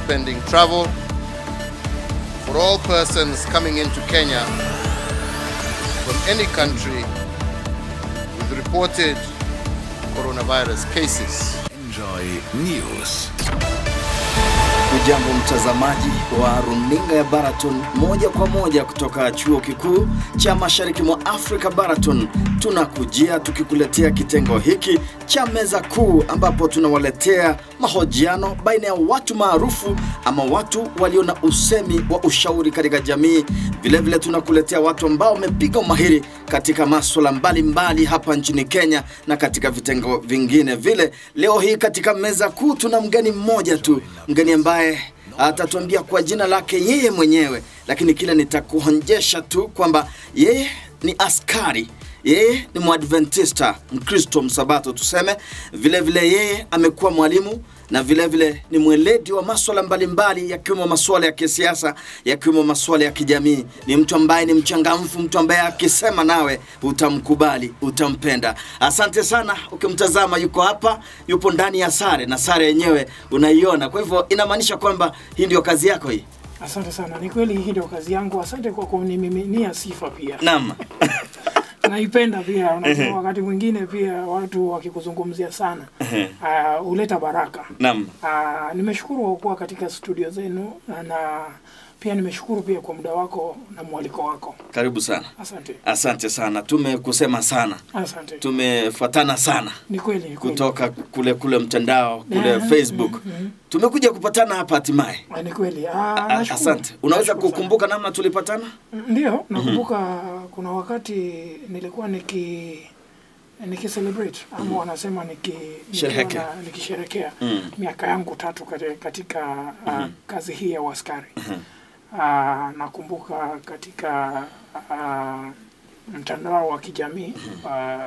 suspending travel for all persons coming into Kenya from any country with reported coronavirus cases. Enjoy News. Ujambo mtazamaji wa runinga ya Baraton moja kwa moja kutoka chuo kikuu cha mashariki mwa Afrika Baraton, tunakujia tukikuletea kitengo hiki cha meza kuu, ambapo tunawaletea mahojiano baina ya watu maarufu ama watu walio na usemi wa ushauri katika jamii. Vilevile tunakuletea watu ambao wamepiga umahiri katika maswala mbalimbali hapa nchini Kenya na katika vitengo vingine vile. Leo hii katika meza kuu tuna mgeni mmoja tu, mgeni ambaye atatuambia kwa jina lake yeye mwenyewe, lakini kile nitakuonjesha tu kwamba yeye ni askari yeye ni mwadventista mkristo msabato tuseme vile vile yeye amekuwa mwalimu na vile vile ni mweledi wa maswala mbalimbali yakiwemo maswala ya kisiasa yakiwemo maswala ya kijamii ni mtu ambaye ni mchangamfu mtu ambaye akisema nawe utamkubali utampenda asante sana ukimtazama yuko hapa yupo ndani ya sare na sare yenyewe unaiona kwa hivyo inamaanisha kwamba hii ndio kazi yako hii Asante sana, ni kweli hii ndio kazi yangu. Asante kwa kunimiminia sifa pia, naam naipenda pia. Unajua, wakati mwingine pia watu wakikuzungumzia sana uh, huleta baraka. naam Uh, nimeshukuru kwa kuwa katika studio zenu na, na pia nimeshukuru pia kwa muda wako na mwaliko wako. karibu sana Asante, asante sana tumekusema sana asante. tumefuatana sana Ni kweli, ni kweli. kutoka kule kule mtandao kule Mhm, Facebook. Tumekuja kupatana hapa hatimaye. Ah, Ni kweli. Ah, A- nashukuru. Asante. Unaweza Nashukuru sana. kukumbuka namna tulipatana? Ndio, nakumbuka kuna wakati nilikuwa niki niki celebrate ama wanasema niki nikiwa Sherehekea. na- nikisherekea Mm. miaka yangu tatu kati- katika uh, kazi hii ya uaskari. Uh, nakumbuka katika uh, mtandao wa kijamii uh,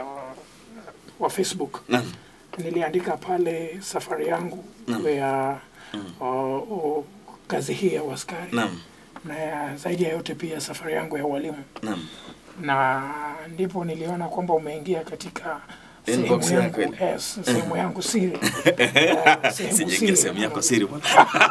wa Facebook Naam. niliandika pale safari yangu Naam. ya uh, uh, kazi hii ya uaskari Naam. na ya- zaidi ya yote pia safari yangu ya ualimu Naam. na ndipo niliona kwamba umeingia katika Inbox sehemu yako yangu, ile. yes, sehemu yangu siri Eh, sehemu Sijaingia siri. sehemu yako siri. bwana.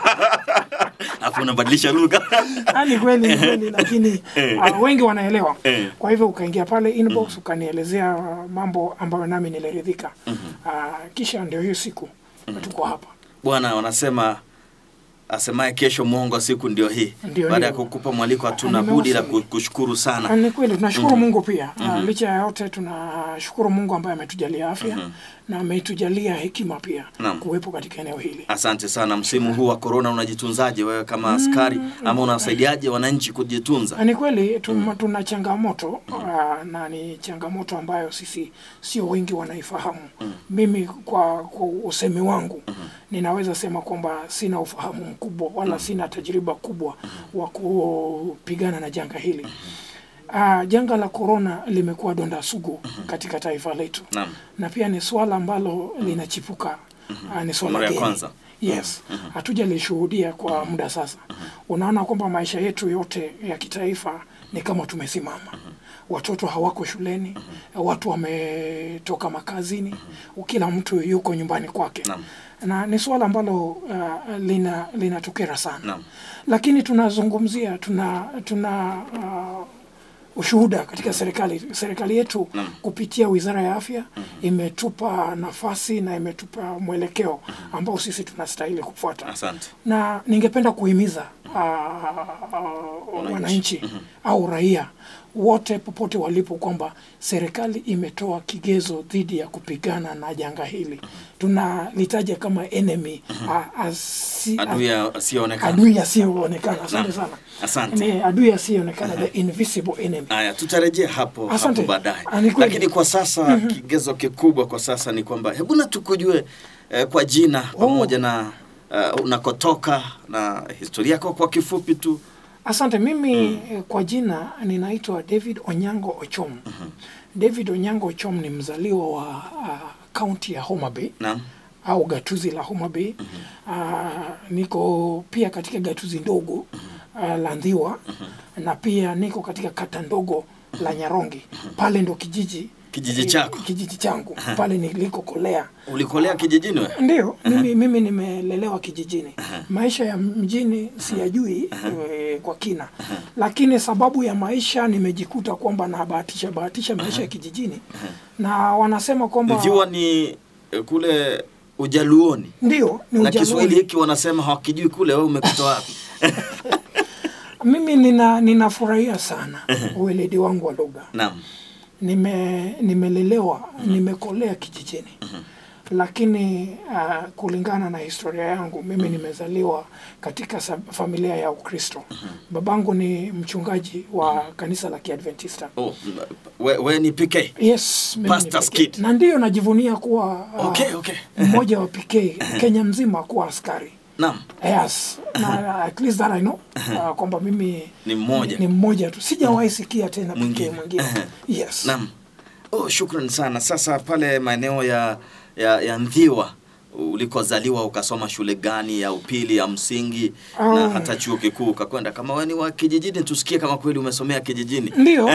Hapo unabadilisha lugha. Ah, ni kweli ni kweli lakini uh, wengi wanaelewa Eh. kwa hivyo ukaingia pale inbox ukanielezea uh, mambo ambayo nami niliridhika uh, kisha ndio hiyo siku tuko hapa Bwana wanasema asemaye kesho mwongo siku ndio hii. Ndio Baada ya hiyo. kukupa mwaliko hatuna Nimewasili. budi la ku- kushukuru Ah, sana. Ni kweli tunashukuru Mungu pia. Ah, licha ya yote tunashukuru Mungu ambaye ametujalia afya na ametujalia hekima pia Naam. kuwepo katika eneo hili. Asante sana. Msimu huu wa corona unajitunzaje wewe kama askari ama unawasaidiaje wananchi kujitunza? Ah, Ni kweli tuna, tuna changamoto ah, na ni changamoto ambayo sisi sio wengi wanaifahamu. Mimi kwa, kwa usemi wangu ninaweza sema kwamba sina ufahamu mkubwa wala sina tajriba kubwa wa kupigana na janga hili. Uh, janga la korona limekuwa donda sugu katika taifa letu Naam. na pia ni swala ambalo linachipuka uh, ni swala Mara ya geni. kwanza. Yes, hatujalishuhudia kwa muda sasa. Unaona kwamba maisha yetu yote ya kitaifa ni kama tumesimama. Watoto hawako shuleni, watu wametoka makazini, kila mtu yuko nyumbani kwake Naam. na ni suala ambalo uh, lina linatukera sana Naam. lakini tunazungumzia tuna tuna uh, ushuhuda katika serikali serikali yetu Naam. kupitia kupitia wizara ya afya imetupa nafasi na imetupa mwelekeo ambao sisi tunastahili kufuata Asante. na ningependa kuhimiza uh, uh, wananchi au raia wote popote walipo kwamba serikali imetoa kigezo dhidi ya kupigana na janga hili tunalitaja kama enemy uh, asi, Adui asiyeonekana. adui asiyoonekana asante Naam. sana Asante. ni adui asiyoonekana the invisible enemy Haya, tutarejea hapo Asante. hapo baadaye, Ah, ni kweli. lakini kwa sasa kigezo kikubwa kwa sasa ni kwamba hebu na tukujue eh, kwa jina pamoja na uh, unakotoka na historia yako kwa kifupi tu. Asante. Mimi eh, kwa jina ninaitwa David Onyango Ochom. David Onyango Ochom ni mzaliwa wa kaunti ya Homa Bay Naam. au gatuzi la Homa Bay. Ah, niko pia katika gatuzi ndogo ah, la Ndhiwa na pia niko katika kata ndogo la Nyarongi. Pale ndo kijiji Kijiji chako. kijiji changu pale nilikokolea Ulikolea kijijini we? ndio mimi, mimi nimelelewa kijijini maisha ya mjini siyajui eh, kwa kina lakini sababu ya maisha nimejikuta kwamba nabahatisha bahatisha maisha ya kijijini na wanasema kwamba Mviwa ni eh, kule Ujaluoni ndio ni na Kiswahili Ujaluoni. hiki wanasema hawakijui kule, wewe umekuta wapi? mimi nina ninafurahia sana ueledi wangu wa lugha Naam. nime nimelelewa nimekolea kijijini lakini uh, kulingana na historia yangu mimi nimezaliwa katika sa- familia ya ukristo babangu ni mchungaji wa kanisa la kiadventista Oh, m- we, we ni PK. yes mimi ni Pastor's pekee. kid. na ndiyo najivunia kuwa uh, Okay, okay. mmoja wa pekee kenya mzima kuwa askari Naam. yes na at least that I know uh, kwamba mimi Ni mmoja. ni mmoja tu sijawahi sikia tena pekee Mwingine. mwingine yes Naam. Oh, shukran sana. Sasa pale maeneo ya ya, ya Ndhiwa ulikozaliwa ukasoma shule gani ya upili ya msingi na Ah. hata chuo kikuu ukakwenda? Kama wewe ni wa kijijini, tusikie kama kweli umesomea kijijini. Ndiyo.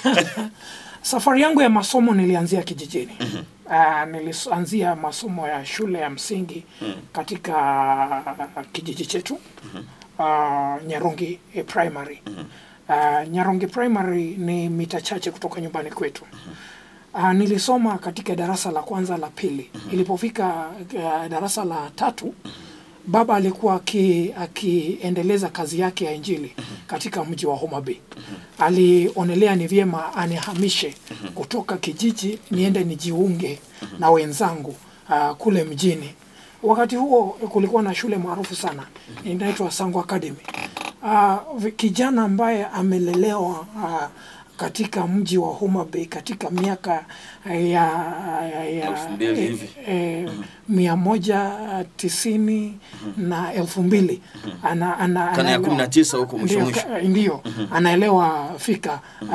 Safari yangu ya masomo nilianzia kijijini. Uh, nilianzia masomo ya shule ya msingi katika kijiji chetu uh, Nyarongi eh, Primary. Uh, Nyarongi Primary ni mita chache kutoka nyumbani kwetu. Uh, nilisoma katika darasa la kwanza la pili. Ilipofika uh, darasa la tatu baba alikuwa aki- akiendeleza kazi yake ya injili katika mji wa Homa Bay. Alionelea ni vyema anihamishe kutoka kijiji niende nijiunge na wenzangu uh, kule mjini. Wakati huo kulikuwa na shule maarufu sana inaitwa Sango Academy. Uh, kijana ambaye amelelewa uh, katika mji wa Homa Bay katika miaka eh, ya, ya, ya Elfu mbili eh, hivi. eh, mia moja tisini na elfu mbili ana, ana, Karne ya anaelewa- kumi na tisa huko mwisho Ndio, mwisho. ka- Ndio, anaelewa fika uh,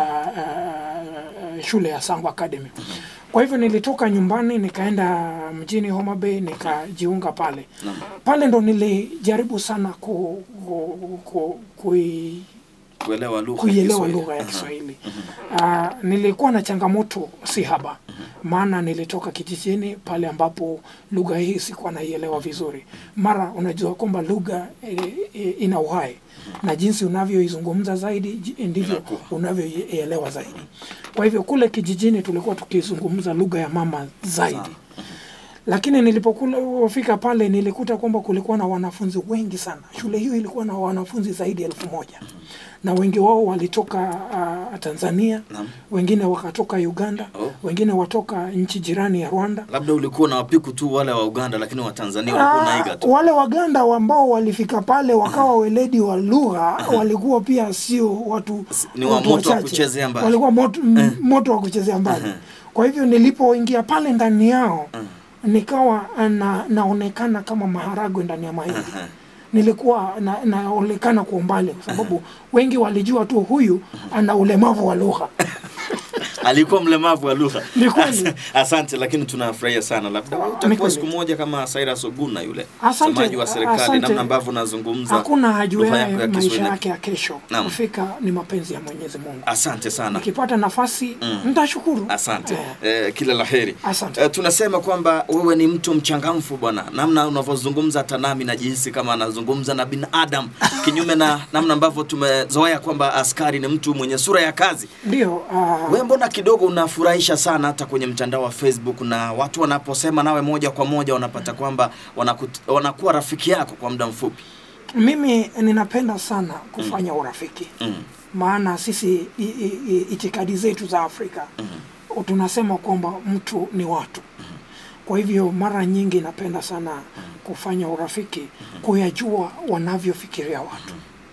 uh, shule ya Sango Academy. Kwa hivyo nilitoka nyumbani nikaenda mjini Homa Bay nikajiunga pale. Pale ndo nilijaribu sana ku, ku, ku, kui, Kuelewa lugha ya kuielewa Kiswahili. lugha ya Kiswahili. Uh, nilikuwa na changamoto si haba, maana nilitoka kijijini pale ambapo lugha hii sikuwa naielewa vizuri. Mara unajua kwamba lugha e, e, ina uhai na jinsi unavyoizungumza zaidi ji- ndivyo Inakuwa. unavyoielewa zaidi. Kwa hivyo kule kijijini tulikuwa tukizungumza lugha ya mama zaidi lakini nilipofika pale nilikuta kwamba kulikuwa na wanafunzi wengi sana. Shule hiyo ilikuwa na wanafunzi zaidi ya elfu moja na wengi wao walitoka uh, Tanzania, Naam. wengine wakatoka Uganda, Oh. wengine watoka nchi jirani ya Rwanda. Labda ulikuwa na wapiku tu wale wa Uganda, lakini wa Tanzania walikuwa naiga Ah, tu. wale Waganda ambao walifika pale wakawa weledi wa lugha walikuwa pia sio watu Ni wa watu moto wa wachache. kuchezea mbali. walikuwa moto, m- moto wa kuchezea mbali. Kwa hivyo nilipoingia pale ndani yao nikawa na, naonekana kama maharagwe ndani ya mahindi. Nilikuwa na, naonekana kwa umbali kwa sababu wengi walijua tu huyu ana ulemavu wa lugha. alikuwa mlemavu wa lugha. Ni kweli. Asante, lakini tunafurahia sana. Labda wewe Ni utakuwa kweli. siku moja kama Cyrus Oguna yule Asante, msemaji wa serikali, asante. namna ambavyo unazungumza Hakuna lugha hajuaye yako ya maisha Kiswahili. yake ya kesho. Naam. Kufika ni mapenzi ya Mwenyezi Mungu. Asante sana. Nikipata nafasi nitashukuru. Asante Eh. eh, kila laheri. Asante. Eh, tunasema kwamba wewe ni mtu mchangamfu bwana, namna unavyozungumza hata nami najihisi kama anazungumza na binadamu, kinyume na namna ambavyo tumezoea kwamba askari ni mtu mwenye sura ya kazi. Ndio, uh, Wewe mbona kidogo unafurahisha sana hata kwenye mtandao wa Facebook na watu wanaposema nawe moja kwa moja wanapata kwamba wanakut- wanakuwa rafiki yako kwa muda mfupi. mimi ninapenda sana kufanya urafiki Mm. maana sisi i, i, i, itikadi zetu za Afrika tunasema kwamba mtu ni watu. Kwa hivyo mara nyingi napenda sana kufanya urafiki, kuyajua wanavyofikiria watu.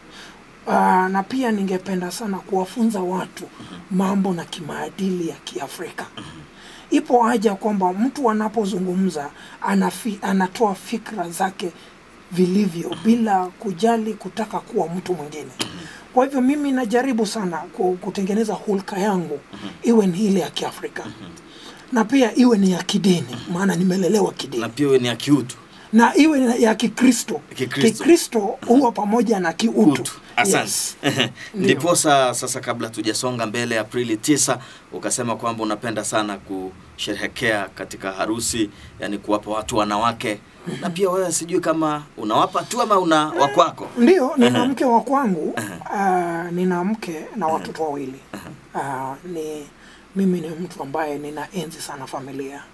Uh, na pia ningependa sana kuwafunza watu mambo na kimaadili ya Kiafrika. Ipo haja kwamba mtu anapozungumza anafi, anatoa fikra zake vilivyo bila kujali kutaka kuwa mtu mwingine. Kwa hivyo mimi najaribu sana ku- kutengeneza hulka yangu iwe ni ile ya Kiafrika na pia iwe ni ya kidini, maana nimelelewa kidini Na pia wewe ni akiutu. na iwe na- ya Kikristo. Kikristo. Kikristo huwa pamoja na kiutu. Utu. Asante. Yes. Ndiposa sasa, kabla tujasonga mbele, Aprili tisa ukasema kwamba unapenda sana kusherehekea katika harusi, yani kuwapa watu wanawake, na pia wewe sijui kama unawapa tu ama una wakwako. Ndio, nina mke wa kwangu. Uh, nina mke na watoto wawili. Uh, ni mimi ni mtu ambaye nina enzi sana familia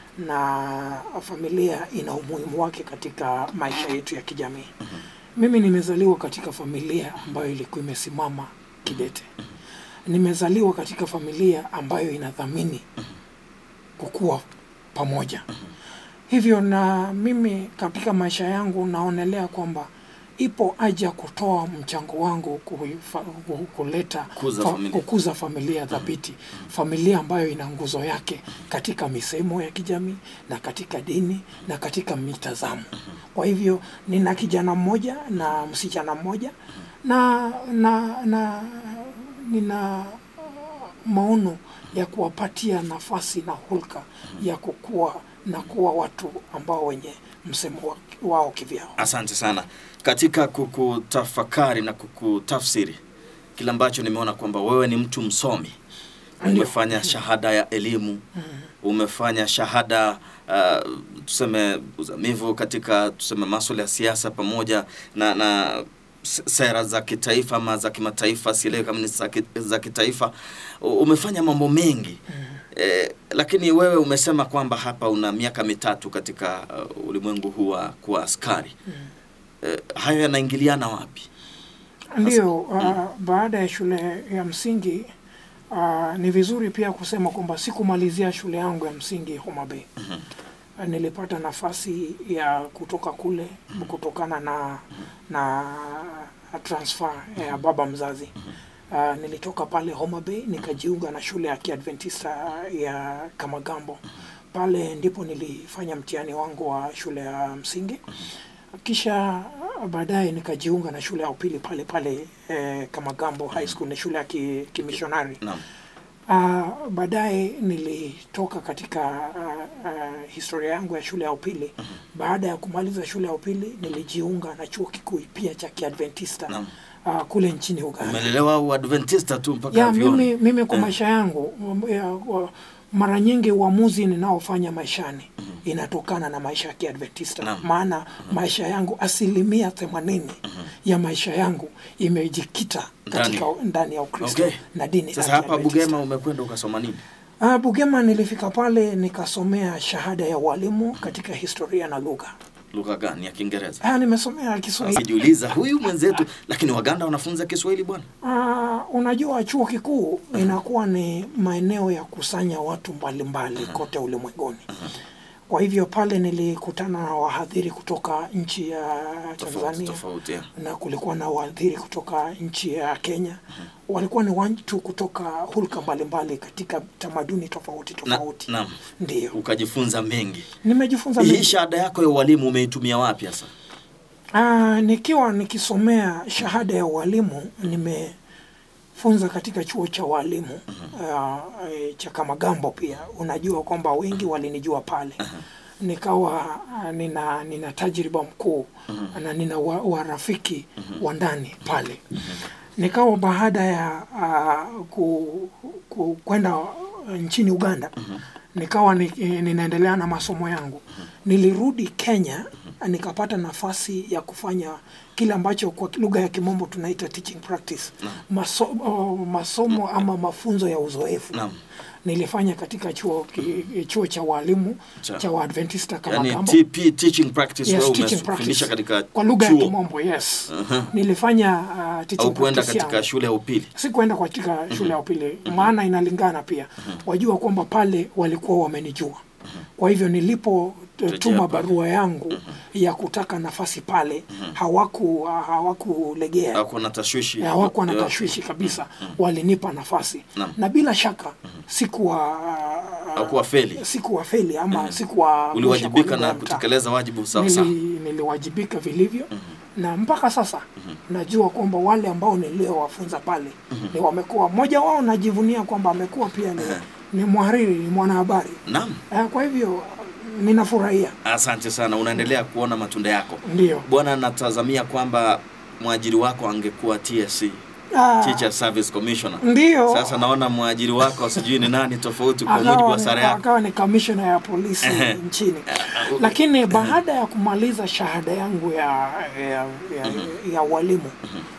na familia ina umuhimu wake katika maisha yetu ya kijamii. Mimi nimezaliwa katika familia ambayo ilikuwa imesimama kidete. Nimezaliwa katika familia ambayo inadhamini kukua pamoja. Hivyo na mimi katika maisha yangu naonelea kwamba ipo haja kutoa mchango wangu kuifa- ku- kuleta Kukuza fa- familia. kukuza familia dhabiti, familia ambayo ina nguzo yake katika misemo ya kijamii na katika dini na katika mitazamo. Kwa hivyo nina kijana mmoja na msichana mmoja na na na nina maono ya kuwapatia nafasi na hulka ya kukua na kuwa watu ambao wenye msemo wa- wao kivyao. Asante sana katika kukutafakari na kukutafsiri kile ambacho nimeona kwamba wewe ni mtu msomi, umefanya shahada ya elimu, umefanya shahada uh, tuseme uzamivu katika tuseme maswala ya siasa pamoja na na s- sera za kitaifa ama za kimataifa, sielewi kama ni za ki- za kitaifa. U- Umefanya mambo mengi eh, lakini wewe umesema kwamba hapa una miaka mitatu katika uh, ulimwengu huu wa kuwa askari eh, hayo yanaingiliana wapi? Ndio, uh, baada ya shule ya msingi uh, ni vizuri pia kusema kwamba sikumalizia shule yangu ya msingi Homa Bay. Uh, nilipata nafasi ya kutoka kule kutokana na na transfer ya baba mzazi. Uh, nilitoka pale Homa Bay nikajiunga na shule ya Kiadventista ya Kamagambo. Pale ndipo nilifanya mtihani wangu wa shule ya msingi kisha baadaye nikajiunga na shule ya upili pale pale eh, Kamagambo High School, ni shule ya ki- kimishonari. Naam. Uh, baadaye nilitoka katika uh, uh, historia yangu ya shule ya upili. Baada ya kumaliza shule ya upili nilijiunga na chuo kikuu pia cha Kiadventista Naam. uh, kule nchini Uganda. Umelelewa Uadventista tu mpaka Ya, vyuoni. mimi, mimi kwa maisha yangu um, ya, wa- mara nyingi uamuzi ninaofanya maishani inatokana na maisha ya Kiadventista. Naam. Maana maisha yangu asilimia themanini ya maisha yangu imejikita katika ndani ya Ukristo Okay. na dini Sasa ya hapa Kiadventista. Bugema umekwenda ukasoma nini? Ah, Bugema nilifika pale nikasomea shahada ya ualimu katika historia na lugha. Lugha gani ya Kiingereza? Ah, nimesomea Kiswahili. Sijiuliza huyu mwenzetu, lakini Waganda wanafunza Kiswahili bwana. Ah, unajua chuo kikuu inakuwa ni maeneo ya kusanya watu mbalimbali kote ulimwenguni. Kwa hivyo pale nilikutana na wahadhiri kutoka nchi ya Tofauti Tanzania tofauti. ya. na kulikuwa na wahadhiri kutoka nchi ya Kenya. Walikuwa ni watu kutoka hulka mbalimbali katika tamaduni tofauti tofauti. naam. Ndio Ukajifunza mengi. nimejifunza Hii mengi. shahada yako ya ualimu umeitumia wapi sasa? Ah, nikiwa nikisomea shahada ya ualimu nimefunza katika chuo cha walimu ah, eh, cha Kamagambo pia. Unajua kwamba wengi walinijua pale. Nikawa ah, nina nina tajriba mkuu na nina wa- warafiki wa ndani pale. Nikawa baada ya ah, ku, ku, kwenda nchini Uganda nikawa ni, eh, ninaendelea na masomo yangu. Nilirudi Kenya nikapata nafasi ya kufanya kile ambacho kwa lugha ya kimombo tunaita teaching practice Maso, oh, masomo ama mafunzo ya uzoefu Naam. nilifanya katika chuo, ki- chuo cha walimu Cha- cha Waadventista kama Yani Gambo. TP teaching practice Yes, wewe teaching umefundisha practice. katika kwa lugha ya chuo kimombo yes. Nilifanya uh, teaching au kuenda practice katika yangu. shule ya upili. Sikuenda katika shule ya upili, maana inalingana pia. Wajua kwamba pale walikuwa wamenijua, kwa hivyo nilipotuma pale. barua yangu ya kutaka nafasi pale hawaku hawakulegea Hakuwa na tashwishi. hawakuwa na Ya- tashwishi kabisa, walinipa nafasi Naam. na bila shaka sikuwa Hakuwa feli. sikuwa feli ama sikuwa Uliwajibika na kutekeleza wajibu sawa sawa. Nili, niliwajibika vilivyo na mpaka sasa najua kwamba wale ambao niliowafunza pale ni wamekuwa mmoja wao najivunia kwamba amekuwa pia ni, ni mhariri ni mwanahabari Naam. Eh, kwa hivyo ninafurahia Asante sana, unaendelea kuona matunda yako. ndio. Bwana, natazamia kwamba mwajiri wako angekuwa TSC, Ah, Teacher Service Commissioner. ndio Sasa naona mwajiri wako sijui ni nani tofauti kwa mujibu akawa wa ni, sare yako. akawa ni kamishna ya polisi Ehe. nchini okay. lakini baada ya kumaliza shahada yangu ya, ya, ya, ya ualimu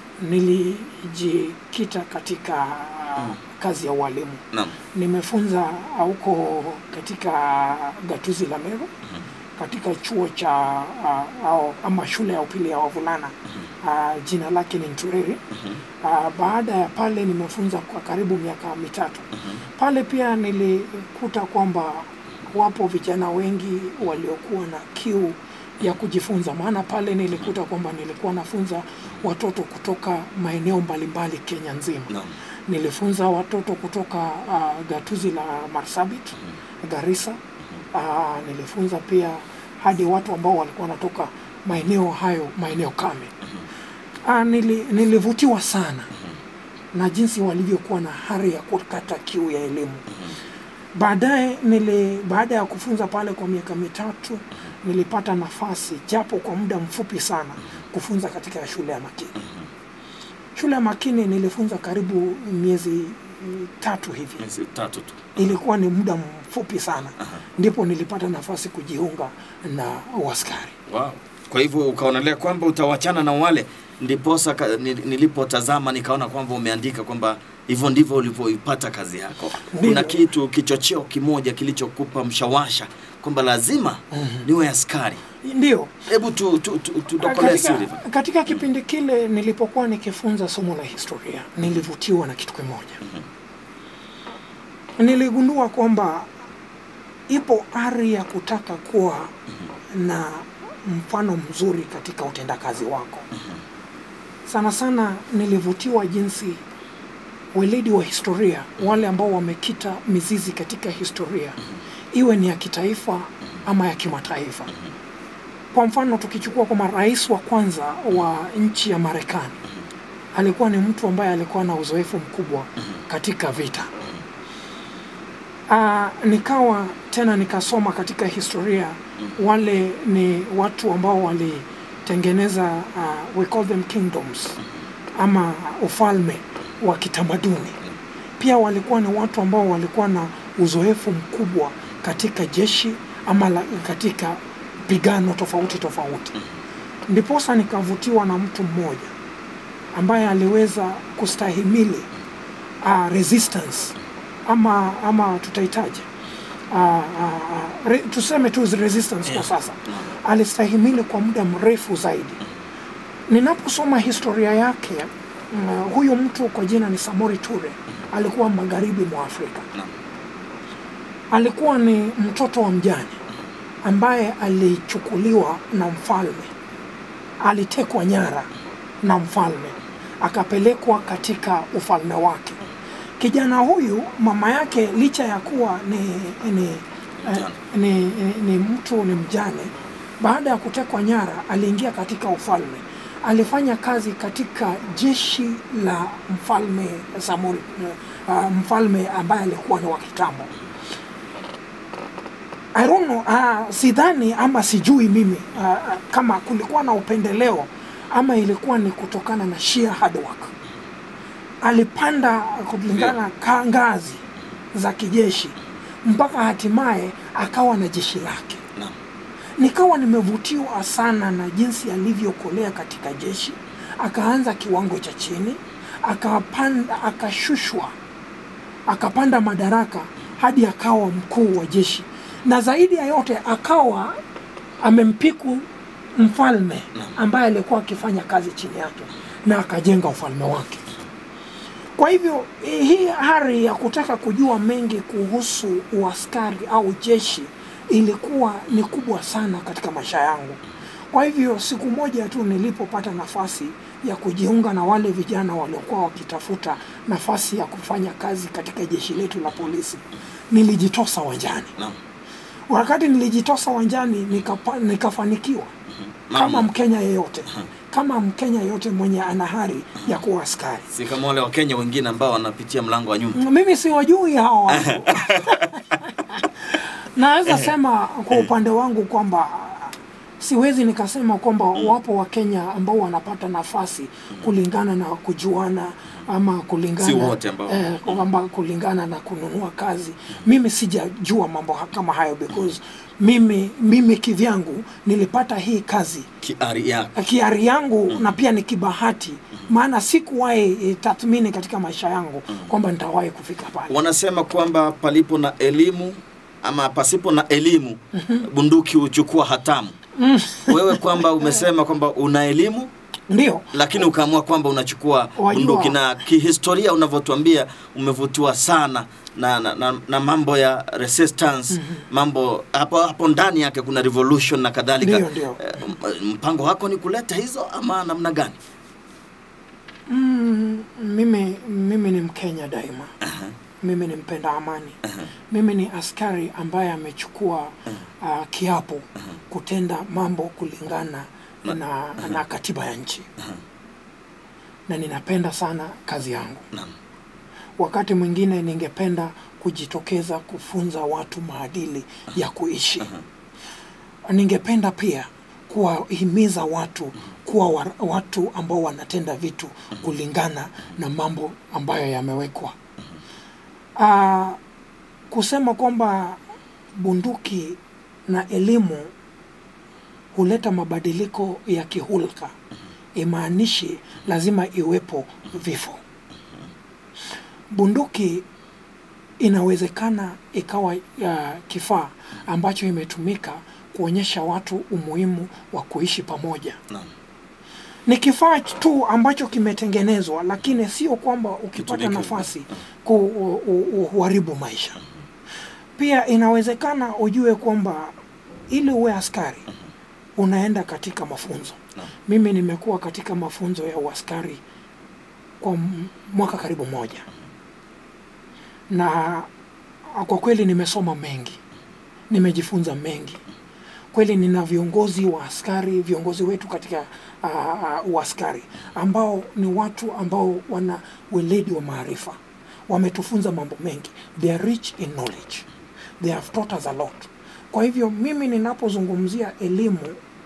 nilijikita katika kazi ya ualimu Naam. nimefunza huko katika gatuzi la Meru katika chuo cha uh, au, ama shule ya upili ya wavulana uh, jina lake ni Nturiri. Uh, baada ya pale nimefunza kwa karibu miaka mitatu. Pale pia nilikuta kwamba wapo vijana wengi waliokuwa na kiu ya kujifunza, maana pale nilikuta kwamba nilikuwa nafunza watoto kutoka maeneo mbalimbali Kenya nzima Naam. nilifunza watoto kutoka uh, gatuzi la Marsabit, Garissa. Uh, nilifunza pia hadi watu ambao walikuwa wanatoka maeneo hayo, maeneo kame. Uh, nili, nilivutiwa sana na jinsi walivyokuwa na hari ya kukata kiu ya elimu. Baadaye nili baada ya kufunza pale kwa miaka mitatu nilipata nafasi japo kwa muda mfupi sana kufunza katika shule ya Makini. Shule ya Makini nilifunza karibu miezi mm, tatu hivi. Miezi tatu tu. Ilikuwa ni muda mfupi sana, ndipo nilipata nafasi kujiunga na uaskari. Wow. Kwa hivyo ukaonelea kwamba utawachana na wale, ndiposa ka- ni- nilipotazama nikaona kwamba umeandika kwamba hivyo ndivyo ulivyoipata kazi yako. Ndivyo. Kuna kitu kichocheo kimoja kilichokupa mshawasha kwamba lazima niwe askari. Ndio Hebu tu, tu, tu, tudokolee siri. katika, katika kipindi kile nilipokuwa nikifunza somo la historia nilivutiwa na kitu kimoja. Niligundua kwamba ipo ari ya kutaka kuwa na mfano mzuri katika utendakazi wako. Sana sana nilivutiwa jinsi weledi wa historia, wale ambao wamekita mizizi katika historia, iwe ni ya kitaifa ama ya kimataifa. Kwa mfano tukichukua kwamba rais wa kwanza wa nchi ya Marekani alikuwa ni mtu ambaye alikuwa na uzoefu mkubwa katika vita. Aa, nikawa tena nikasoma katika historia, wale ni watu ambao walitengeneza uh, we call them kingdoms ama ufalme wa kitamaduni. Pia walikuwa ni watu ambao walikuwa na uzoefu mkubwa katika jeshi ama la, katika pigano tofauti tofauti. Ndiposa nikavutiwa na mtu mmoja ambaye aliweza kustahimili uh, resistance ama ama tutahitaji uh, uh, uh, re, tuseme tu resistance kwa sasa. Alistahimili kwa muda mrefu zaidi. Ninaposoma historia yake uh, huyu mtu kwa jina ni Samori Ture alikuwa magharibi mwa Afrika. Naam. Alikuwa ni mtoto wa mjane ambaye alichukuliwa na mfalme, alitekwa nyara na mfalme, akapelekwa katika ufalme wake. Kijana huyu mama yake licha ya kuwa ni, ni, eh, Mjane. ni, ni, ni mtu ni mjane, baada ya kutekwa nyara aliingia katika ufalme. Alifanya kazi katika jeshi la mfalme Samori, uh, mfalme ambaye alikuwa ni wa kitambo. I don't know, uh, sidhani ama sijui mimi uh, uh, kama kulikuwa na upendeleo ama ilikuwa ni kutokana na sheer hard work. Alipanda kulingana ka ngazi za kijeshi mpaka hatimaye akawa na jeshi lake. Naam. Nikawa nimevutiwa sana na jinsi alivyokolea katika jeshi, akaanza kiwango cha chini, akapanda, akashushwa, akapanda madaraka hadi akawa mkuu wa jeshi, na zaidi ya yote akawa amempiku mfalme ambaye alikuwa akifanya kazi chini yake, na akajenga ufalme wake. Kwa hivyo hii hari ya kutaka kujua mengi kuhusu uaskari au jeshi ilikuwa ni kubwa sana katika maisha yangu. Kwa hivyo siku moja tu nilipopata nafasi ya kujiunga na wale vijana waliokuwa wakitafuta nafasi ya kufanya kazi katika jeshi letu la polisi, nilijitosa wanjani. Naam. Wakati nilijitosa wanjani nikapa, nikafanikiwa kama Naam. Mkenya yeyote, kama Mkenya yeyote mwenye ana hari ya kuwa askari. Si kama wale Wakenya wengine ambao wanapitia mlango wa nyuma. mimi siwajui hao watu naweza sema kwa upande wangu kwamba siwezi nikasema kwamba wapo wakenya ambao wanapata nafasi kulingana na kujuana ama kulingana Si wote ambao- eh, kwamba kulingana na kununua kazi mimi sijajua mambo ha- kama hayo because mimi mimi kivyangu nilipata hii kazi kiari yako kiari yangu na pia ni kibahati maana sikuwahi eh, tathmini katika maisha yangu kwamba nitawahi kufika pale wanasema kwamba palipo na elimu ama pasipo na elimu bunduki huchukua hatamu wewe kwamba umesema kwamba una elimu ndio lakini ukaamua kwamba unachukua Wajua. bunduki na kihistoria unavyotuambia umevutiwa sana na, na, na, na mambo ya resistance mambo hapo hapo ndani yake kuna revolution na kadhalika Ndio, ndio. Eh, m- mpango wako ni kuleta hizo ama namna gani Mm, mimi mimi ni Mkenya daima. Mimi ni mpenda amani. Mimi ni askari ambaye amechukua uh, kiapo kutenda mambo kulingana na, na katiba ya nchi na ninapenda sana kazi yangu. Naam. Wakati mwingine ningependa kujitokeza kufunza watu maadili ya kuishi. Ningependa pia kuwahimiza watu kuwa wa, watu ambao wanatenda vitu kulingana na mambo ambayo yamewekwa. Ah, kusema kwamba bunduki na elimu huleta mabadiliko ya kihulka imaanishi lazima iwepo vifo. Bunduki inawezekana ikawa ya kifaa ambacho imetumika kuonyesha watu umuhimu wa kuishi pamoja. Naam. Ni kifaa tu ambacho kimetengenezwa, lakini sio kwamba ukipata Kitumike. nafasi kuharibu maisha. Pia inawezekana ujue kwamba ili uwe askari unaenda katika mafunzo. Naam. Mimi nimekuwa katika mafunzo ya uaskari kwa m- mwaka karibu moja, na kwa kweli nimesoma mengi, nimejifunza mengi kweli. Nina viongozi wa askari, viongozi wetu katika uh, uh, uaskari ambao ni watu ambao wana weledi wa maarifa, wametufunza mambo mengi, they are rich in knowledge, they have taught us a lot. Kwa hivyo mimi ninapozungumzia elimu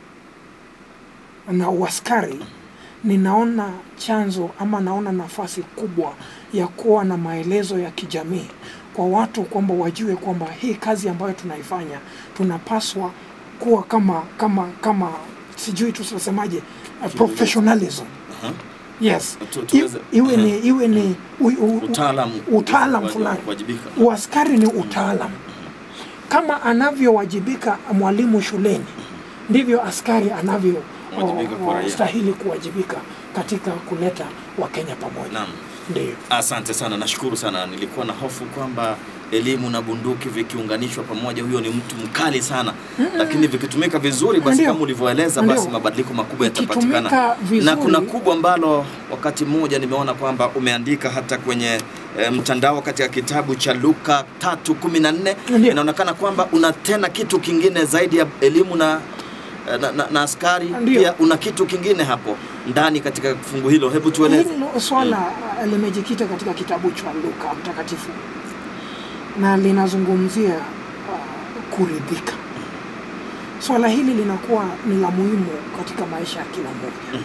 na uaskari ninaona chanzo ama naona nafasi kubwa ya kuwa na maelezo ya kijamii kwa watu kwamba wajue kwamba hii kazi ambayo tunaifanya tunapaswa kuwa kama kama kama sijui tutasemaje uh, professionalism Aha. yes Tu- I, tuweze- iwe ni Aha. iwe ni u, u, u, Utaalamu. utaalam Waji- fulani wajibika. uaskari ni utaalam kama anavyowajibika mwalimu shuleni ndivyo askari anavyo Wajibika kwa o- o- raia. stahili kuwajibika katika kuleta wakenya pamoja Naam. ndio Asante sana, nashukuru sana. Nilikuwa na hofu kwamba elimu na bunduki vikiunganishwa pamoja, huyo ni mtu mkali sana, lakini vikitumika vizuri, basi Ndio. kama ulivyoeleza, Ndio. basi mabadiliko makubwa Ikitumika yatapatikana. vizuri. Na kuna kubwa ambalo wakati mmoja nimeona kwamba umeandika hata kwenye e, mtandao katika kitabu cha Luka 3:14 Ndio. inaonekana kwamba una tena kitu kingine zaidi ya elimu na na, na, na askari Ndio. pia una kitu kingine hapo ndani katika fungu hilo, hebu tueleze. hilo swala uh, limejikita katika kitabu cha luka mtakatifu na linazungumzia uh, kuridhika swala hili linakuwa ni la muhimu katika maisha ya kila mmoja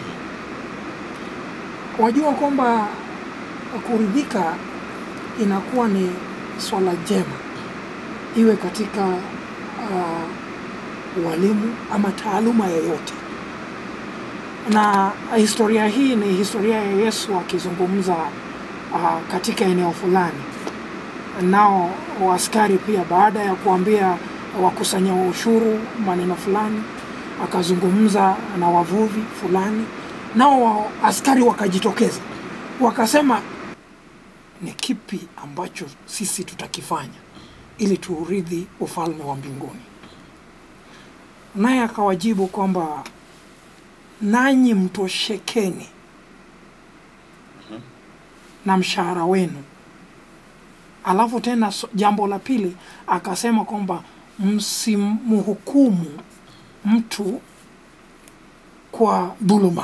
wajua kwamba kuridhika inakuwa ni swala jema iwe katika uh, ualimu ama taaluma yoyote na historia hii ni historia ya Yesu akizungumza uh, katika eneo fulani, nao askari pia, baada ya kuambia wakusanya ushuru maneno fulani, akazungumza na wavuvi fulani, nao wa- askari wakajitokeza wakasema, ni kipi ambacho sisi tutakifanya ili tuurithi ufalme wa mbinguni? Naye akawajibu kwamba nanyi mtoshekeni na mshahara wenu. Alafu tena so- jambo la pili akasema kwamba msimhukumu mtu kwa dhuluma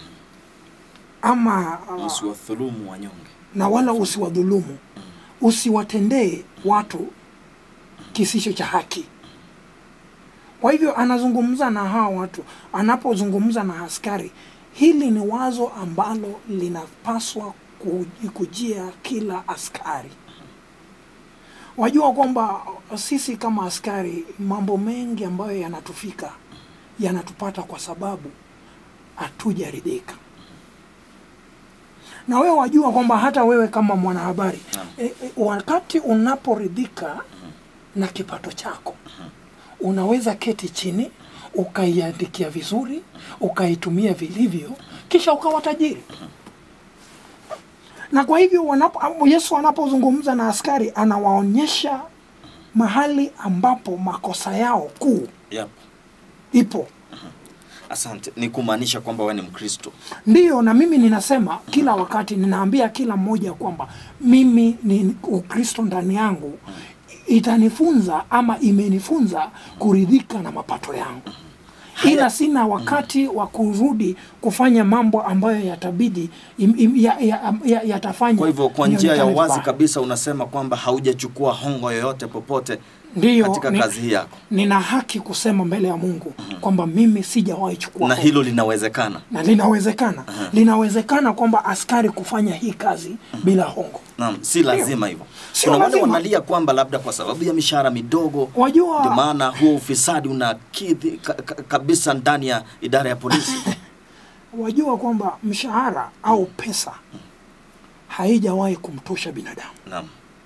ama uh, Usiwadhulumu wanyonge. na wala usiwadhulumu, usiwatendee watu kisicho cha haki. Kwa hivyo anazungumza na hawa watu, anapozungumza na askari, hili ni wazo ambalo linapaswa ku- kujia kila askari. Wajua kwamba sisi kama askari, mambo mengi ambayo yanatufika yanatupata kwa sababu hatujaridhika. Na wewe wajua kwamba hata wewe kama mwanahabari e, e, wakati unaporidhika na kipato chako unaweza keti chini ukaiandikia vizuri ukaitumia vilivyo kisha ukawa tajiri na kwa hivyo wanapo, yesu anapozungumza na askari anawaonyesha mahali ambapo makosa yao kuu Yep. ipo Asante. Ni kumaanisha kwamba wewe ni Mkristo. ndiyo na mimi ninasema kila wakati ninaambia kila mmoja kwamba mimi ni ukristo ndani yangu itanifunza ama imenifunza kuridhika na mapato yangu ila sina wakati wa kurudi kufanya mambo ambayo yatabidi im- im- ya- ya- ya- yatafanya Kwa hivyo kwa njia ya nionekane wazi vibaya. kabisa unasema kwamba haujachukua hongo yoyote popote Ndiyo, katika ni- kazi hii yako, nina haki kusema mbele ya mungu kwamba mimi sijawahi chukua na hongo. hilo linawezekana. na linawezekana linawezekana kwamba askari kufanya hii kazi bila hongo Naam, si lazima hivyo. Sio Kuna wale lazima. wanalia kwamba labda kwa sababu ya mishahara midogo Wajua- ndio maana huo ufisadi unakidhi ka, ka, kabisa ndani ya idara ya polisi. wajua kwamba mshahara au pesa haijawahi kumtosha binadamu Naam.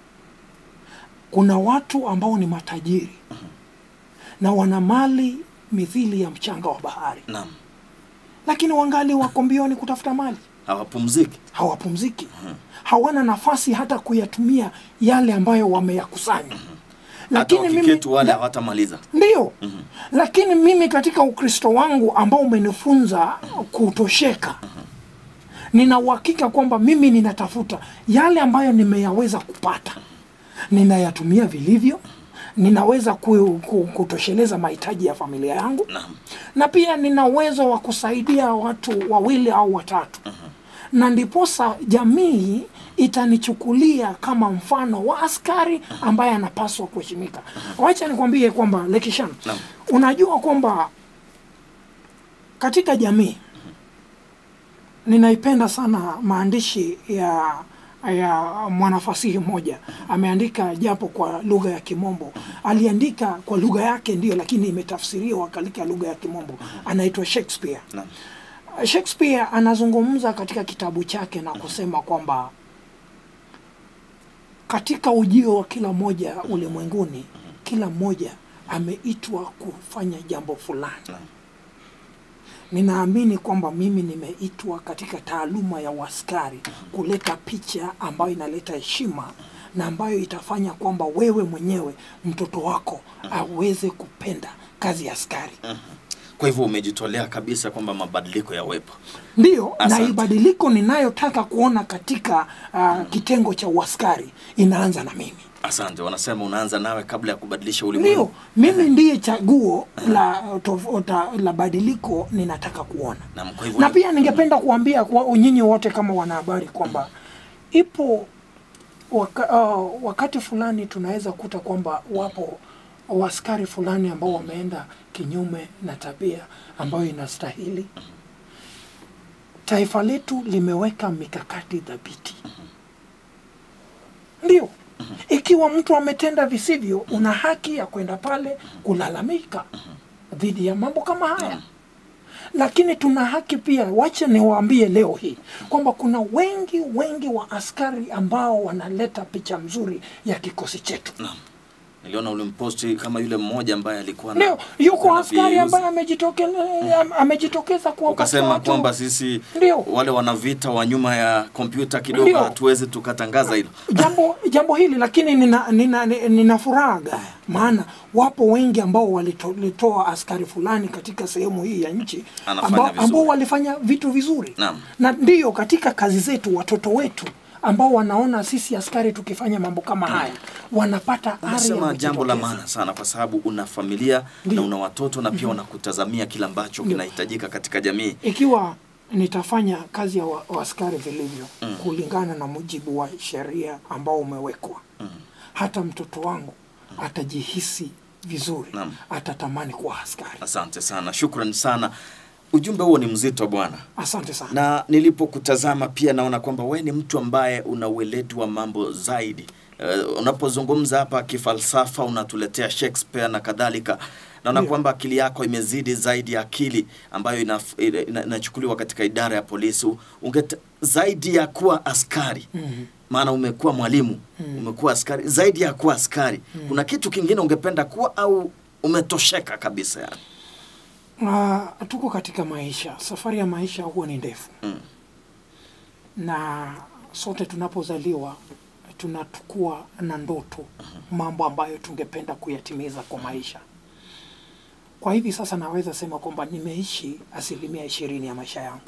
kuna watu ambao ni matajiri na wana mali mithili ya mchanga wa bahari Naam. lakini wangali wako mbioni kutafuta mali Hawapumziki. hawapumziki hawana nafasi hata kuyatumia yale ambayo wameyakusanya Hata wakiketi wale hawatamaliza. ndiyo lakini mimi katika ukristo wangu ambao umenifunza kutosheka nina uhakika kwamba mimi ninatafuta yale ambayo nimeyaweza kupata ninayatumia vilivyo ninaweza ku, ku, kutosheleza mahitaji ya familia yangu Naam. na pia nina uwezo wa kusaidia watu wawili au watatu na ndiposa jamii itanichukulia kama mfano wa askari ambaye anapaswa kuheshimika wacha nikwambie kwamba lekishan Naam. unajua kwamba katika jamii ninaipenda sana maandishi ya ya mwanafasihi mmoja ameandika japo kwa lugha ya kimombo aliandika kwa lugha yake ndio lakini imetafsiriwa katika lugha ya kimombo anaitwa shakespeare Naam. shakespeare anazungumza katika kitabu chake na kusema kwamba katika ujio wa kila mmoja ulimwenguni kila mmoja ameitwa kufanya jambo fulani Naam. ninaamini kwamba mimi nimeitwa katika taaluma ya uaskari kuleta picha ambayo inaleta heshima na ambayo itafanya kwamba wewe mwenyewe mtoto wako aweze kupenda kazi ya askari Kwa hivyo umejitolea kabisa kwamba mabadiliko yawepo. ndiyo na Asante. ibadiliko ninayotaka kuona katika uh, kitengo cha uaskari inaanza na mimi Asante. Wanasema unaanza nawe kabla ya kubadilisha ulimwengu. ndio mimi ndiye chaguo la, tofauta, la badiliko ninataka kuona Naam, kwa hivyo na ni- pia ningependa kuambia kwa nyinyi wote kama wanahabari kwamba ipo waka, uh, wakati fulani tunaweza kuta kwamba wapo waskari fulani ambao wameenda kinyume na tabia ambayo inastahili taifa letu limeweka mikakati dhabiti ndio ikiwa mtu ametenda visivyo una haki ya kwenda pale kulalamika dhidi ya mambo kama haya lakini tuna haki pia wache niwaambie leo hii kwamba kuna wengi wengi wa askari ambao wanaleta picha mzuri ya kikosi chetu Niliona ulimposti kama yule mmoja ambaye alikuwa na- ndio yuko na askari views. ambaye amejitokele- am- amejitokeza kuwapatia ukasema watu- kwamba sisi Ndio. wale wana vita wa nyuma ya kompyuta kidogo Ndio. hatuwezi tukatangaza hilo. jambo jambo hili lakini nina, nina, nina, nina furaha gaya maana wapo wengi ambao walitoa askari fulani katika sehemu hii ya nchi Anafanya ambao, vizuri. ambao walifanya vitu vizuri Naam. na ndiyo katika kazi zetu watoto wetu ambao wanaona sisi askari tukifanya mambo kama haya wanapata ari ya Unasema jambo la kujitokeza. maana sana kwa sababu una familia Ndio. na una watoto na pia wanakutazamia kile ambacho kinahitajika katika jamii. ikiwa nitafanya kazi ya wa- waaskari vilivyo kulingana na mujibu wa sheria ambao umewekwa hata mtoto wangu atajihisi vizuri Naam. atatamani kuwa askari. Asante sana, shukran sana. Ujumbe huo ni mzito bwana, Asante sana. na nilipokutazama pia naona kwamba we ni mtu ambaye una ueledi wa mambo zaidi. Uh, unapozungumza hapa kifalsafa unatuletea Shakespeare na kadhalika, naona Ndio. kwamba akili yako imezidi zaidi ya akili ambayo inaf- ina- ina- inachukuliwa katika idara ya polisi. Ungeta, zaidi ya kuwa askari Mhm. maana umekuwa mwalimu umekuwa askari, zaidi ya kuwa askari kuna kitu kingine ungependa kuwa au umetosheka kabisa yani? Uh, tuko katika maisha, safari ya maisha huwa ni ndefu Mm. na sote tunapozaliwa tunatukua na ndoto, mambo ambayo tungependa kuyatimiza kwa maisha. Kwa hivi sasa naweza sema kwamba nimeishi asilimia ishirini ya maisha yangu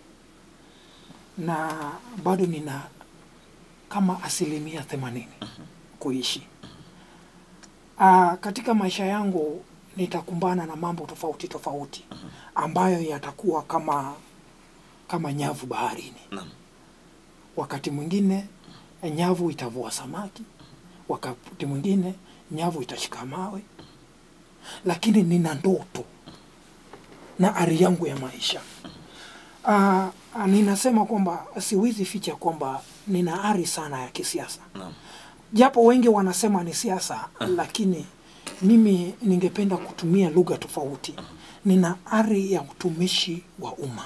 na bado nina kama asilimia themanini kuishi. Uh, katika maisha yangu nitakumbana na mambo tofauti tofauti ambayo yatakuwa kama kama nyavu baharini. Naam. Wakati mwingine nyavu itavua samaki, wakati mwingine nyavu itashika mawe, lakini nina ndoto na ari yangu ya maisha. Uh, ninasema kwamba siwezi ficha kwamba nina ari sana ya kisiasa Naam. japo wengi wanasema ni siasa lakini mimi ningependa kutumia lugha tofauti. Nina ari ya utumishi wa umma.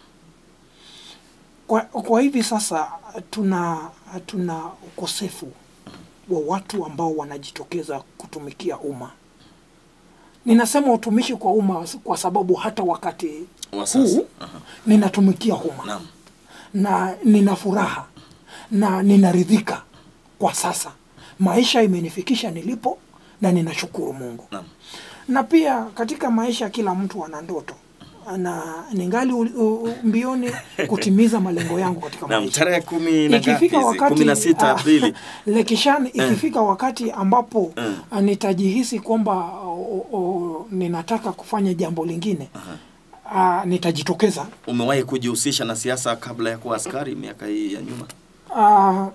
Kwa, kwa hivi sasa tuna tuna ukosefu wa watu ambao wanajitokeza kutumikia umma. Ninasema utumishi kwa umma kwa sababu hata wakati Wa sasa. huu ninatumikia umma Naam. na nina furaha na ninaridhika kwa sasa. Maisha imenifikisha nilipo na ninashukuru Mungu. Naam. Na pia katika maisha kila mtu ana ndoto na ningali u- u- mbioni kutimiza malengo yangu katika Naam, maisha. tarehe kumi na ngapi Ikifika hizi? wakati kumi na sita ah, Aprili. Lekishan, ikifika wakati ambapo Mm. ah, nitajihisi kwamba o, o, ninataka kufanya jambo lingine ah, nitajitokeza Umewahi kujihusisha na siasa kabla ya kuwa askari miaka hii ya nyuma? Ah,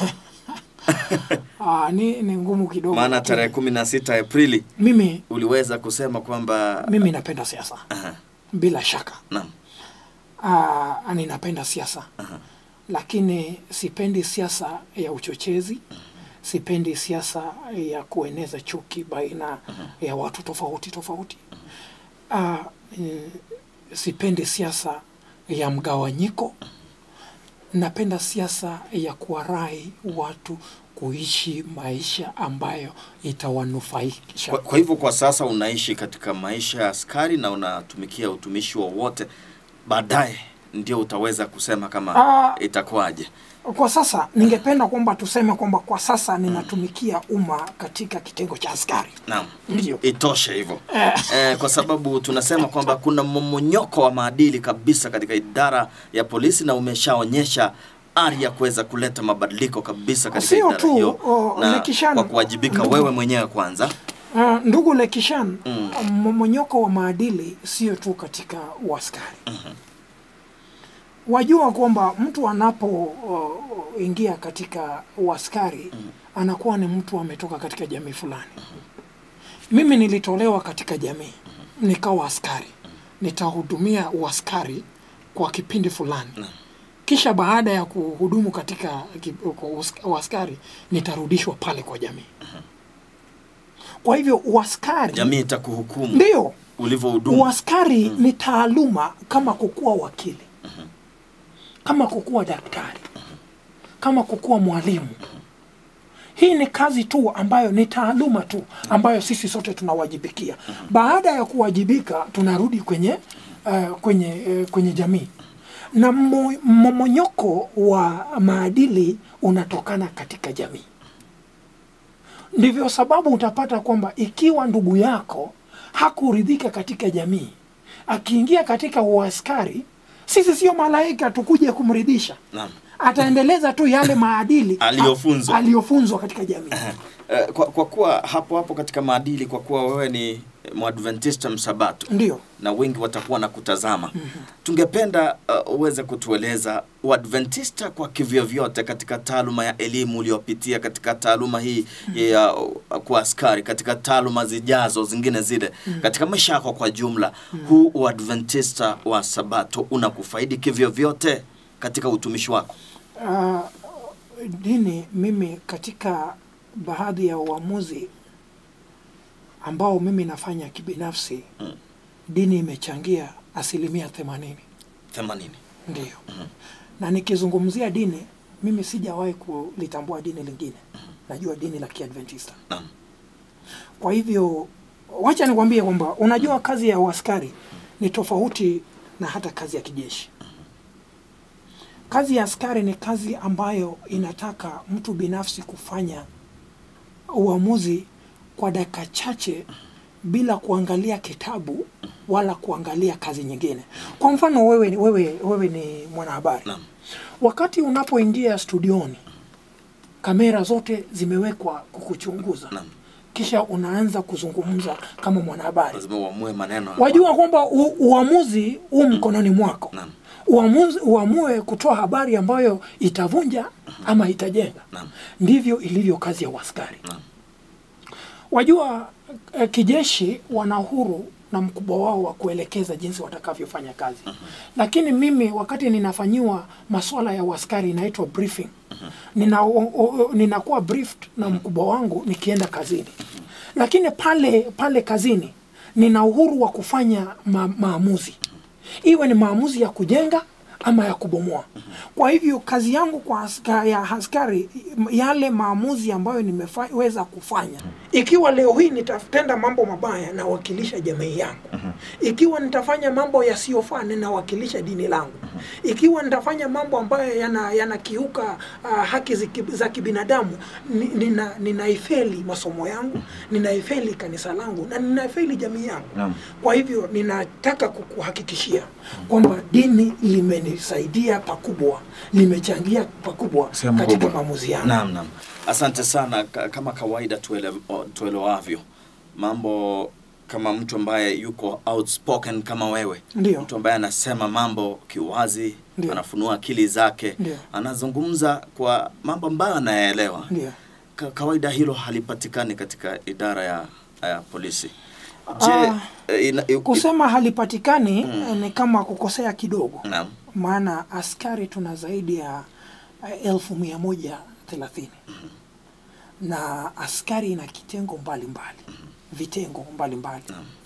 ah, ni, ni ngumu kidogo. Maana lakini tarehe kumi na sita Aprili mimi uliweza kusema kwamba mimi napenda siasa Aha, bila shaka. naam. Ah, ninapenda siasa lakini sipendi siasa ya uchochezi, sipendi siasa ya kueneza chuki baina ya watu tofauti tofauti. Ah, mm, sipendi siasa ya mgawanyiko. Napenda siasa ya kuwarai watu kuishi maisha ambayo itawanufaisha. Kwa, kwa hivyo kwa sasa unaishi katika maisha ya askari na unatumikia utumishi wowote, baadaye ndio utaweza kusema kama Ah. itakuwaje. Kwa sasa ningependa kwamba tuseme kwamba kwa sasa ninatumikia umma katika kitengo cha askari. Naam, Ndio. itoshe hivyo eh, kwa sababu tunasema kwamba kuna mmonyoko wa maadili kabisa katika idara ya polisi na umeshaonyesha ari ya kuweza kuleta mabadiliko kabisa katika Sio idara tu, hiyo o, na Lekishan, kwa kuwajibika ndugu- wewe mwenyewe kwanza. Uh, ndugu Lekishan, Mm. mmomonyoko wa maadili sio tu katika uaskari. Wajua kwamba mtu anapoingia katika uaskari anakuwa ni mtu ametoka katika jamii fulani. Mimi nilitolewa katika jamii nikawa askari, nitahudumia uaskari kwa kipindi fulani, kisha baada ya kuhudumu katika ki- kwa us- uaskari nitarudishwa pale kwa jamii. Kwa hivyo uaskari Jamii itakuhukumu ndio ulivyohudumu. uaskari ni taaluma kama kukuwa wakili, kama kukuwa daktari, kama kukuwa mwalimu. Hii ni kazi tu ambayo ni taaluma tu ambayo sisi sote tunawajibikia. Baada ya kuwajibika, tunarudi kwenye uh, kwenye uh, kwenye jamii na mmo- mmomonyoko wa maadili unatokana katika jamii. Ndivyo sababu utapata kwamba ikiwa ndugu yako hakuridhika katika jamii, akiingia katika uaskari, sisi sio malaika tukuje kumridhisha. Naam. ataendeleza tu yale maadili Aliyofunzwa. aliyofunzwa katika jamii. Eh, kwa, kwa kuwa hapo hapo katika maadili, kwa kuwa wewe ni mwadventista msabato Ndio. na wengi watakuwa na kutazama tungependa uh, uweze kutueleza uadventista kwa kivyovyote katika taaluma ya elimu uliopitia katika taaluma hii ya uh, kuwa askari katika taaluma zijazo zingine zile katika maisha yako kwa jumla huu uadventista wa sabato unakufaidi kivyovyote katika utumishi wako Uh, dini mimi katika baadhi ya uamuzi ambao mimi nafanya kibinafsi Mm. dini imechangia asilimia themanini 80 ndio na nikizungumzia dini mimi sijawahi kulitambua dini lingine najua dini la kiadventista Naam. kwa hivyo wacha nikwambie kwamba unajua kazi ya uaskari ni tofauti na hata kazi ya kijeshi kazi ya askari ni kazi ambayo inataka mtu binafsi kufanya uamuzi kwa dakika chache bila kuangalia kitabu wala kuangalia kazi nyingine. Kwa mfano wewe, wewe, wewe ni mwanahabari Naam. wakati unapoingia studioni, kamera zote zimewekwa kukuchunguza, Naam. kisha unaanza kuzungumza kama mwanahabari. lazima uamue maneno Wajua kwamba u, uamuzi huu mkononi mwako Naam. uamuzi, uamue kutoa habari ambayo itavunja ama itajenga. Naam. Ndivyo ilivyo kazi ya uaskari. Naam. Wajua eh, kijeshi wana uhuru na mkubwa wao wa kuelekeza jinsi watakavyofanya kazi, lakini mimi wakati ninafanyiwa masuala ya uaskari inaitwa briefing, nina, o, o, ninakuwa briefed na mkubwa wangu nikienda kazini, lakini pale pale kazini nina uhuru wa kufanya ma, maamuzi, iwe ni maamuzi ya kujenga ama ya kubomoa. Kwa hivyo kazi yangu kwa aska, ya askari, yale maamuzi ambayo nimeweza kufanya, ikiwa leo hii nitatenda mambo mabaya, nawakilisha jamii yangu. Ikiwa nitafanya mambo yasiyofaa, ninawakilisha dini langu. Ikiwa nitafanya mambo ambayo yana- yanakiuka uh, haki ziki- za kibinadamu, ni- nina, ninaifeli masomo yangu, ninaifeli kanisa langu na ninaifeli jamii yangu. Naam. Kwa hivyo ninataka kukuhakikishia kwamba dini limenisaidia pakubwa, limechangia pakubwa Sehemu katika kubwa. maamuzi yangu. Naam, naam. Asante sana. Ka- Kama kawaida tuele, o- tuelewavyo mambo kama mtu ambaye yuko outspoken kama wewe, Ndio. mtu ambaye anasema mambo kiwazi, Ndio. anafunua akili zake, Ndio. anazungumza kwa mambo ambayo anayaelewa. Ndio. Ka, kawaida hilo halipatikani katika idara ya, ya polisi. Je, Ah, eh, ina, i- i- Kusema halipatikani eh, ni kama kukosea kidogo, Naam. maana askari tuna zaidi ya eh, elfu mia moja thelathini na askari ina kitengo mbalimbali vitengo mbalimbali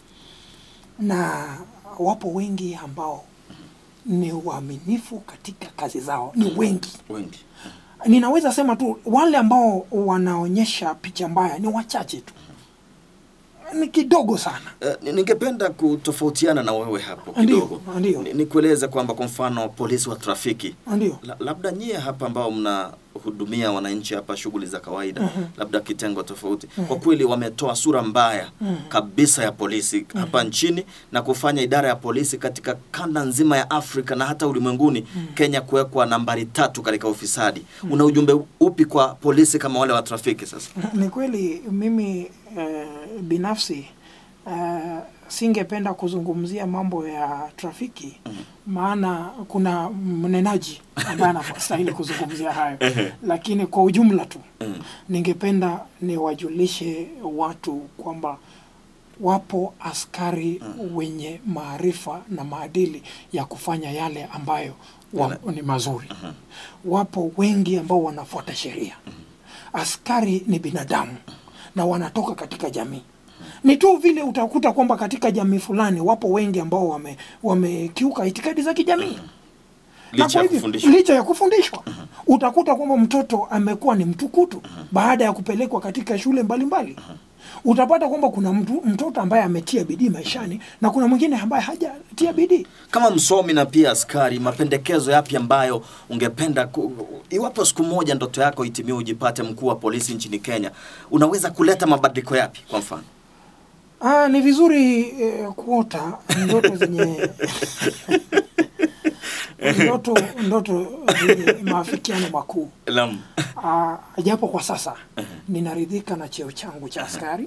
na wapo wengi ambao ni waaminifu katika kazi zao, ni wengi. wengi Ninaweza sema tu wale ambao wanaonyesha picha mbaya ni wachache tu, ni kidogo sana. Eh, ni- ningependa kutofautiana na wewe hapo Ndio, kidogo. ndio. Ni- Nikueleze kwamba kwa mfano polisi wa trafiki Ndio. La, labda nyie hapa ambao mnahudumia wananchi hapa shughuli za kawaida labda kitengo tofauti kwa kweli wametoa sura mbaya kabisa ya polisi hapa nchini na kufanya idara ya polisi katika kanda nzima ya Afrika na hata ulimwenguni Kenya kuwekwa nambari tatu katika ufisadi una ujumbe upi kwa polisi kama wale wa trafiki sasa Ni kweli mimi eh, binafsi eh, singependa kuzungumzia mambo ya trafiki maana kuna mnenaji ambaye anastahili kuzungumzia hayo, lakini kwa ujumla tu ningependa niwajulishe watu kwamba wapo askari wenye maarifa na maadili ya kufanya yale ambayo wa, ni mazuri. Wapo wengi ambao wanafuata sheria. Askari ni binadamu na wanatoka katika jamii. Ni tu vile utakuta kwamba katika jamii fulani wapo wengi ambao wame wamekiuka itikadi za kijamii na licha kwa ya hivyo, kufundishwa licha ya kufundishwa utakuta kwamba mtoto amekuwa ni mtukutu baada ya kupelekwa katika shule mbalimbali utapata kwamba kuna mtu, mtoto ambaye ametia bidii maishani na kuna mwingine ambaye hajatia bidii kama msomi na pia askari, mapendekezo yapi ambayo ungependa ku, iwapo siku moja ndoto yako itimie ujipate mkuu wa polisi nchini Kenya, unaweza kuleta mabadiliko yapi? Kwa mfano Ah, ni vizuri eh, kuota ndoto zenye ndoto ndoto ni maafikiano makuu Naam. Ah, japo kwa sasa ninaridhika na cheo changu cha askari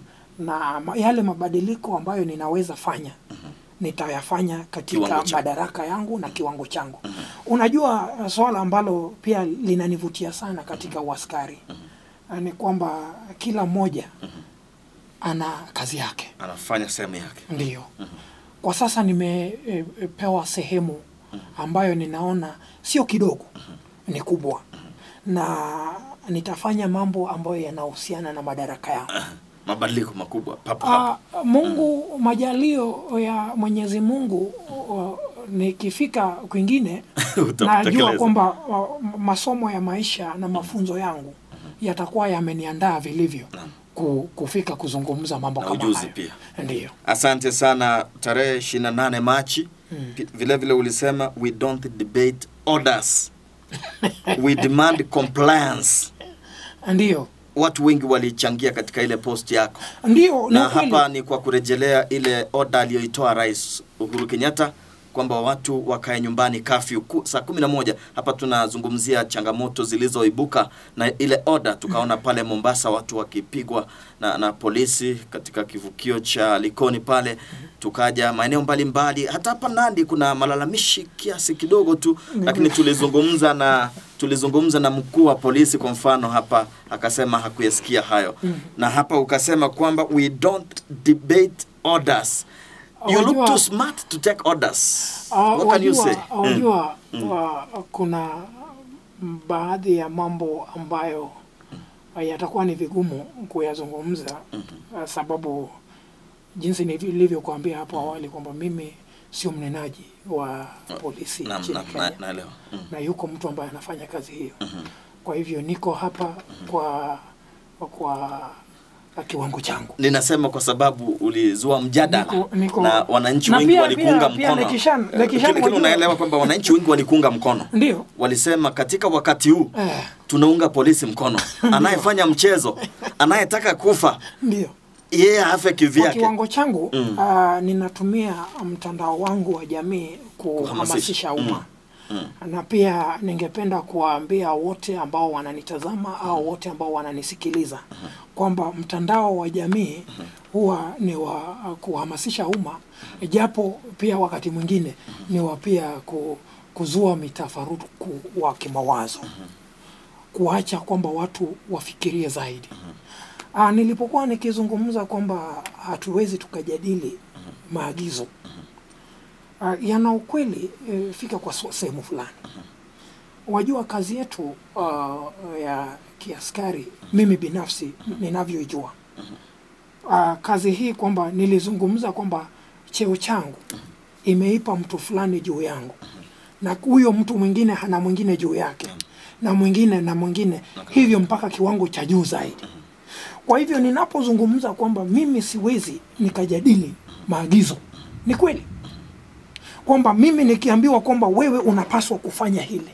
na ma- yale mabadiliko ambayo ninaweza fanya nitayafanya katika Kiwango chako. madaraka yangu na kiwango changu. Unajua uh, swala ambalo pia linanivutia sana katika uaskari uh, ni kwamba kila mmoja ana kazi yake. Anafanya sehemu yake. Ndiyo. Kwa sasa nimepewa sehemu ambayo ninaona sio kidogo, ni kubwa, na nitafanya mambo ambayo yanahusiana na madaraka yangu. Mabadiliko makubwa papo hapo. Ah, Mungu, majalio ya Mwenyezi Mungu, uh, nikifika kwingine Utatekeleza. najua kwamba uh, masomo ya maisha na mafunzo yangu yatakuwa yameniandaa vilivyo ku, kufika kuzungumza mambo Na kama ujuzi hayo. pia. Ndiyo. Asante sana. Tarehe 28 Machi pi- vile vile ulisema we don't debate orders. we demand compliance. Ndiyo. Watu wengi walichangia katika ile post yako. Ndiyo, ni na ukweli. hapa ni kwa kurejelea ile oda aliyoitoa Rais Uhuru Kenyatta kwamba watu wakae nyumbani kafyu saa kumi na moja. Hapa tunazungumzia changamoto zilizoibuka na ile oda, tukaona pale Mombasa watu wakipigwa na, na polisi katika kivukio cha Likoni pale, tukaja maeneo mbalimbali, hata hapa Nandi kuna malalamishi kiasi kidogo tu, lakini tulizungumza na tulizungumza na mkuu wa polisi kwa mfano hapa, akasema hakuyasikia hayo na hapa ukasema kwamba we don't debate orders you look Wajua- too smart to take orders Ah, what can you wajua- say Wajua, wa- kuna baadhi ya mambo ambayo yatakuwa ni vigumu kuyazungumza ah, sababu jinsi nilivyokuambia hapo awali kwamba mimi sio mnenaji wa polisi Naam, nchini naam, Kenya na- naelewa Mm. na yuko mtu ambaye anafanya kazi hiyo. Kwa hivyo niko hapa kwa kwa kiwango changu. ninasema kwa sababu ulizua mjadala Niko- niko- na wananchi na wengi pia- walikuunga pia- pia mkono Lekishan- Eh, Lekishan lakini wajua- unaelewa kwamba wananchi wengi walikuunga mkono Ndio. walisema katika wakati huu Eh. tunaunga polisi mkono anayefanya mchezo anayetaka kufa Ndio. yeye afe Kwa kivyake kiwango changu Mm. ah, ninatumia mtandao wangu wa jamii kuhamasisha umma na pia ningependa kuwaambia wote ambao wananitazama au wote ambao wananisikiliza kwamba mtandao wa jamii huwa ni wa kuhamasisha umma, japo pia wakati mwingine ni wa pia ku, kuzua mitafaruku wa kimawazo, kuacha kwamba watu wafikirie zaidi. Ah, nilipokuwa nikizungumza kwamba hatuwezi tukajadili maagizo ah, yana ukweli eh, fika kwa so- sehemu fulani. Wajua kazi yetu ah, ya kiaskari, mimi binafsi ninavyoijua ah, kazi hii kwamba nilizungumza kwamba cheo changu imeipa mtu fulani juu yangu na huyo mtu mwingine hana mwingine juu yake na mwingine na mwingine hivyo mpaka kiwango cha juu zaidi. Kwa hivyo ninapozungumza kwamba mimi siwezi nikajadili maagizo, ni kweli kwamba mimi nikiambiwa kwamba wewe unapaswa kufanya hili,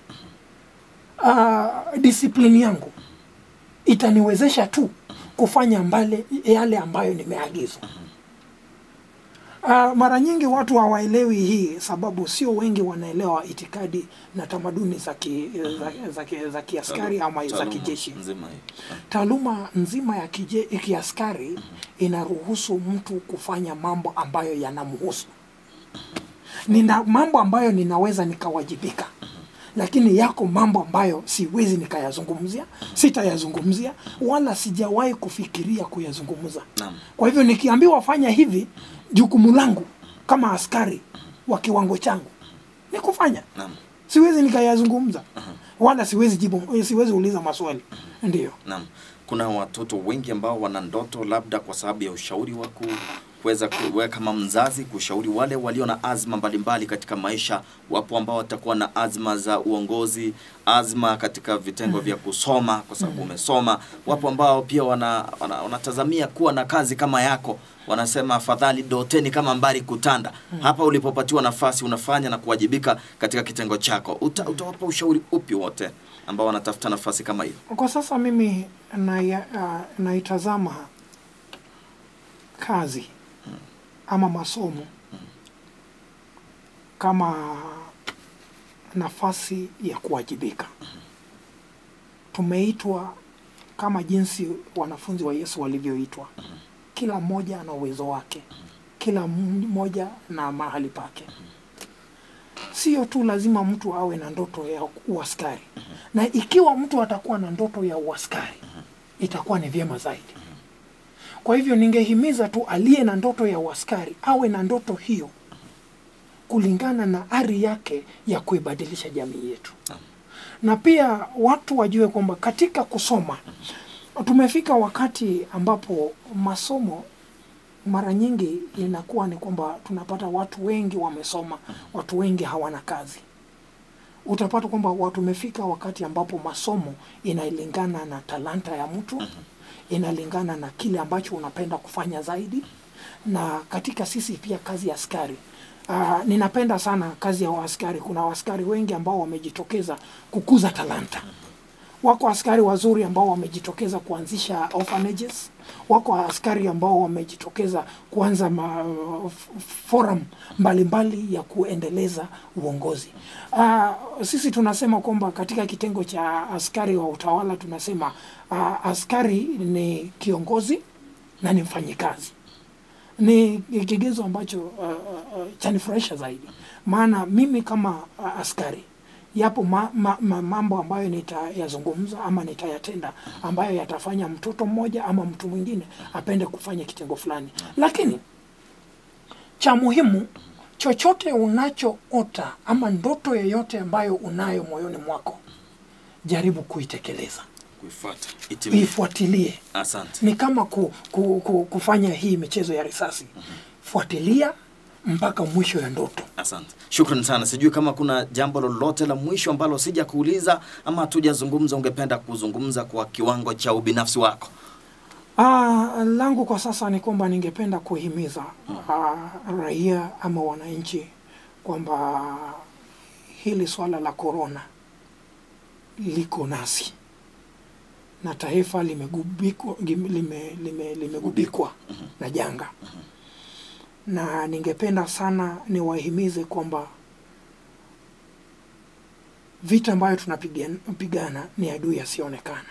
uh, disiplini yangu itaniwezesha tu kufanya mbale yale ambayo nimeagizwa. Uh, mara nyingi watu hawaelewi hii, sababu sio wengi wanaelewa itikadi na tamaduni za ki, za, za, ki- za kiaskari ama za Taaluma kijeshi. nzima hii. Taaluma nzima ya kije, kiaskari inaruhusu mtu kufanya mambo ambayo yanamhusu. Nina mambo ambayo ninaweza nikawajibika, lakini yako mambo ambayo siwezi nikayazungumzia, sitayazungumzia wala sijawahi kufikiria kuyazungumza. Naam. Kwa hivyo nikiambiwa fanya hivi, jukumu langu kama askari wa kiwango changu ni kufanya Naam. siwezi nikayazungumza wala siwezi jibu, siwezi uliza maswali. Ndiyo. Naam. Kuna watoto wengi ambao wana ndoto labda kwa sababu ya ushauri wa ku- kuweza kuwe kama mzazi kushauri wale walio na azma mbalimbali katika maisha. Wapo ambao watakuwa na azma za uongozi, azma katika vitengo vya kusoma kwa sababu umesoma. Wapo ambao pia wana, wana, wanatazamia kuwa na kazi kama yako, wanasema afadhali doteni kama mbari kutanda. Hapa ulipopatiwa nafasi unafanya na kuwajibika katika kitengo chako, Uta, utawapa ushauri upi wote ambao wanatafuta nafasi kama hiyo? Kwa sasa mimi naia- ah, naitazama kazi ama masomo kama nafasi ya kuwajibika. Tumeitwa kama jinsi wanafunzi wa Yesu walivyoitwa. Kila mmoja ana uwezo wake, kila mmoja na mahali pake. Sio tu lazima mtu awe na ndoto ya uaskari, na ikiwa mtu atakuwa na ndoto ya uaskari itakuwa ni vyema zaidi. Kwa hivyo ningehimiza tu aliye na ndoto ya uaskari awe na ndoto hiyo kulingana na ari yake ya kuibadilisha jamii yetu, na pia watu wajue kwamba katika kusoma tumefika wakati ambapo masomo mara nyingi inakuwa ni kwamba tunapata watu wengi wamesoma, watu wengi hawana kazi. Utapata kwamba watu tumefika wakati ambapo masomo inalingana na talanta ya mtu, inalingana na kile ambacho unapenda kufanya zaidi, na katika sisi pia kazi ya askari Uh, ninapenda sana kazi ya waaskari. Kuna waaskari wengi ambao wamejitokeza kukuza talanta. Wako askari wazuri ambao wamejitokeza kuanzisha orphanages. Wako askari ambao wamejitokeza kuanza ma, f- forum mbalimbali ya kuendeleza uongozi. Uh, sisi tunasema kwamba katika kitengo cha askari wa utawala tunasema uh, askari ni kiongozi na ni mfanyikazi ni kigezo ambacho uh, uh, chanifurahisha zaidi, maana mimi kama uh, askari yapo ma, ma, ma, mambo ambayo nitayazungumza ama nitayatenda ambayo yatafanya mtoto mmoja ama mtu mwingine apende kufanya kitengo fulani, lakini cha muhimu, chochote unachoota ama ndoto yoyote ambayo unayo moyoni mwako, jaribu kuitekeleza, kuifuata itimie. ifuatilie Asante. ni kama ku, ku, ku, kufanya hii michezo ya risasi. Fuatilia mpaka mwisho ya ndoto. Asante, shukran sana. Sijui kama kuna jambo lolote la mwisho ambalo sija kuuliza ama hatujazungumza, ungependa kuzungumza kwa kiwango cha ubinafsi wako? Ah, langu kwa sasa ni kwamba ningependa kuhimiza ah, raia ama wananchi kwamba hili swala la korona liko nasi na taifa limegubikwa lime, lime, lime, limegubikwa na janga, na ningependa sana niwahimize kwamba vita ambayo tunapigana ni adui asiyoonekana.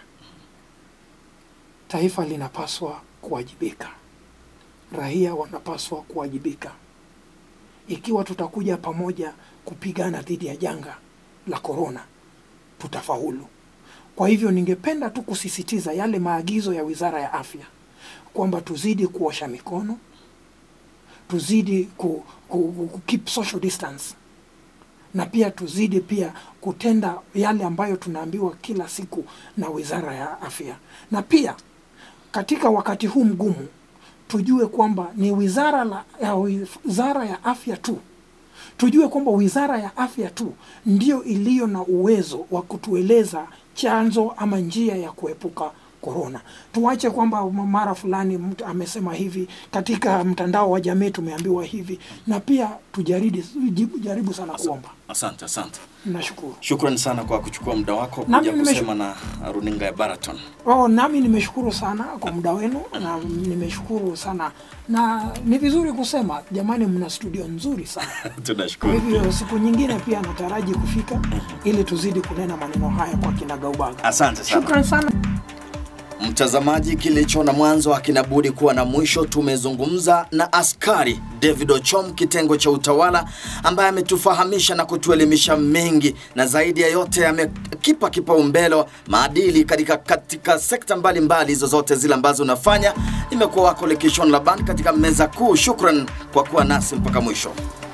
Taifa linapaswa kuwajibika, raia wanapaswa kuwajibika. Ikiwa tutakuja pamoja kupigana dhidi ya janga la korona, tutafaulu. Kwa hivyo ningependa tu kusisitiza yale maagizo ya Wizara ya Afya kwamba tuzidi kuosha mikono, tuzidi ku, ku, ku, ku keep social distance na pia tuzidi pia kutenda yale ambayo tunaambiwa kila siku na Wizara ya Afya, na pia katika wakati huu mgumu tujue kwamba ni wizara la, ya wizara ya afya tu tujue kwamba wizara ya afya tu ndio iliyo na uwezo wa kutueleza chanzo ama njia ya kuepuka korona. Tuache kwamba mara fulani mtu amesema hivi, katika mtandao wa jamii tumeambiwa hivi, na pia tujaribu jaribu, jaribu sana kuomba. Asante, asante. Nashukuru. Shukran sana kwa kuchukua muda wako Nami kuja nimeshu- kusema na runinga ya Baraton. Oh, nami nimeshukuru sana kwa muda wenu na nimeshukuru sana, na ni vizuri kusema jamani, mna studio nzuri sana. Kwa Tunashukuru. hivyo siku nyingine pia nataraji kufika ili tuzidi kunena maneno haya kwa kinagaubaga. Asante sana. Shukran sana. Mtazamaji, kilicho na mwanzo hakina budi kuwa na mwisho. Tumezungumza na askari David Ochom, kitengo cha utawala, ambaye ametufahamisha na kutuelimisha mengi, na zaidi ya yote amekipa kipaumbele maadili katika, katika sekta mbalimbali zozote zile ambazo unafanya. Imekuwa wako Lekishon Laban katika meza kuu. Shukran kwa kuwa nasi mpaka mwisho.